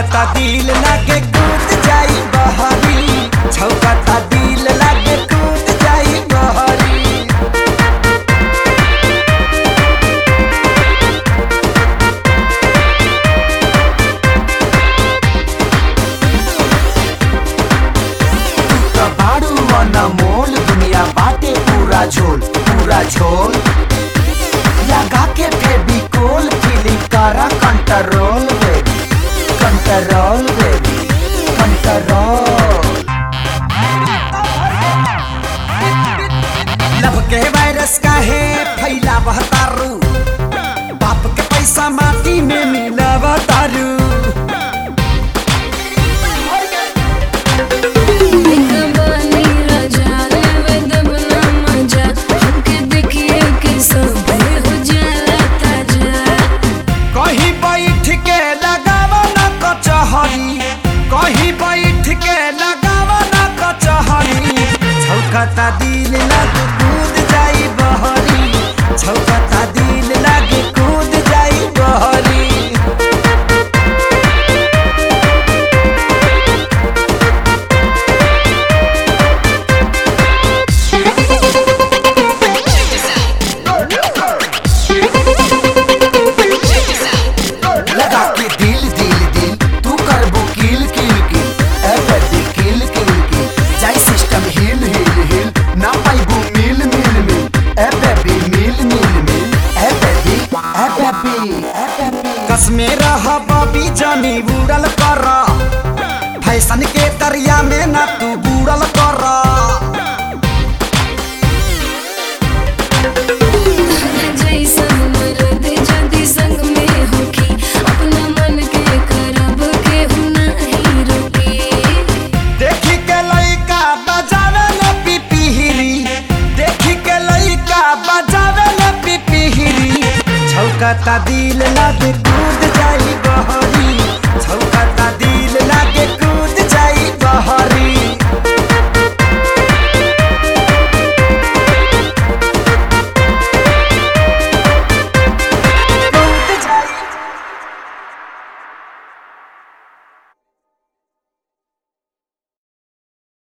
छौकता दिल लागे कूद जाई बहरी छौकता दिल लागे कूद जाई बहरी त बाड़ू मन मोल दुनिया बाटे पूरा झोल पूरा झोल लगा के फेविकोल फीलिंग करा control baby control baby control love के वायरस का है फैला तारू बाप के पैसा माटी में मिला तारू कबानी राजा रे दबना मजा हमके देखिए के सब हो जाला ताजा कहीं बैठ के लगावा ना कचहरी कहीं बैठ के लगावा ना कचहरी छौकता दिल लग कूद जाई बहरी छौकता दिल लग कूद जाई बहरी लगा के दिल दिल दिल तू करबो किल किल किल ए बेबी किल किल किल जाई सिस्टम हिल हिल हिल ना पाइबो मिल मिल मिल ए बेबी मिल मिल मिल ए बेबी ए बेबी ए बेबी कसमे रह बबी जानी बुड़ल कर फैशन के दरिया में ना तू बुड़ल कर जैसन मर्द जदी संग में होखी अपना मन के करब के नहीं रोकी देखी के लइका बजावे ले पिपिहिरी देखी के लइका बजावे ले पिपिहिरी छौकता दिल